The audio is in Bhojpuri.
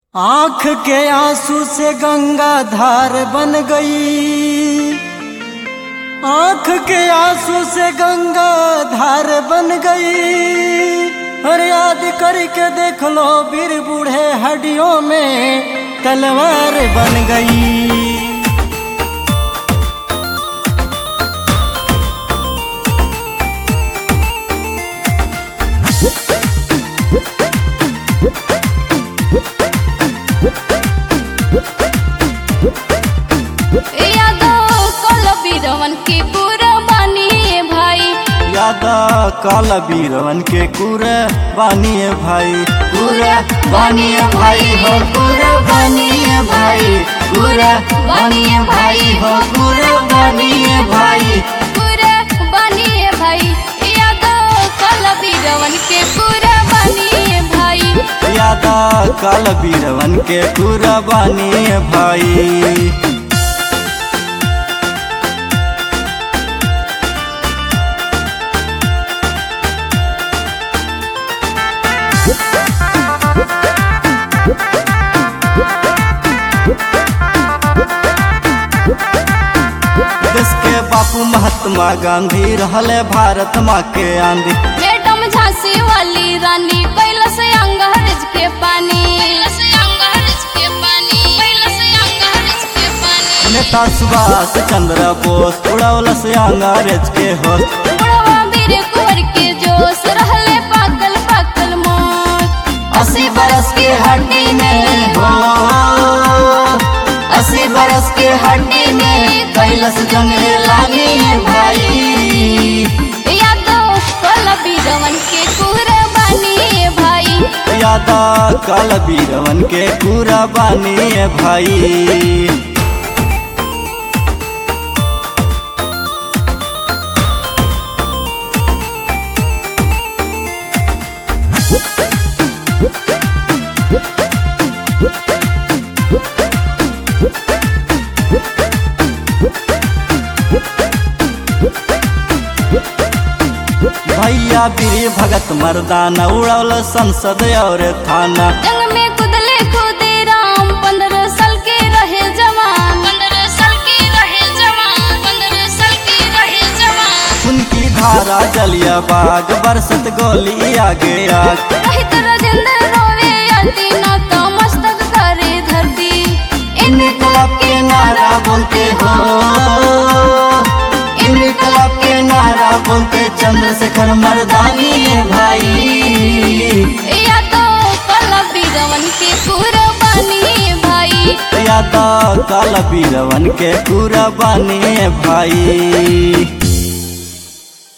आंख के आंसू से गंगा धार बन गई आंख के आंसू से गंगा धार बन गई हर याद करके देख लो वीर बूढ़े हड्डियों में तलवार बन गई यादव कल बीरवन के पूरा बानी भाई यादा काला बीरवन के कुरे बानिए भाई पूरा बानिए भाई हो पूरा बानिए भाई पूरा बानिए भाई हो पूरा बानिए भाई पूरा बानिए भाई यादव कल बीरवन के पूरा बानिए भाई यादा काला बीरवन के कुरा बानिए भाई देश के बापू महात्मा गांधी रहले भारत माँ के आंधी मैडम झांसी वाली रानी कैलस अंग्रेज के पानी अंग्रेज के पानी कैलस अंग्रेज के पानी नेता सुभाष चंद्र बोस उड़ौलस अंग्रेज के होश बुढ़वा वीर कुंवर के जोश रहले पागल पागल मौत अस्सी बरस के हड्डी में हो अस्सी बरस के हड्डी में कैलस जंग लागी भाई यादव कल बीरवन के कुर्बानी भाई यादा काल बीरवन के पूरा बानी भाई भैया बीर भगत मर्दाना उड़ौल संसद और थाना जंग में कुदले खुदे राम पंद्रह साल के रहे जवान पंद्रह साल के रहे जवान पंद्रह साल के रहे जवान उनकी धारा जलिया बाग बरसत गोली आगे आग रहित राजेंद्र रोवे अति न तो मस्तक करे धरती इनकलाब के नारा बोलते हो इनकलाब के नारा बोलते चंद्रशेखर मर्दानी है भाई या तो कल बीरवन के कुर्बानी भाई यादा काला बीरवन के पूरा बानी है भाई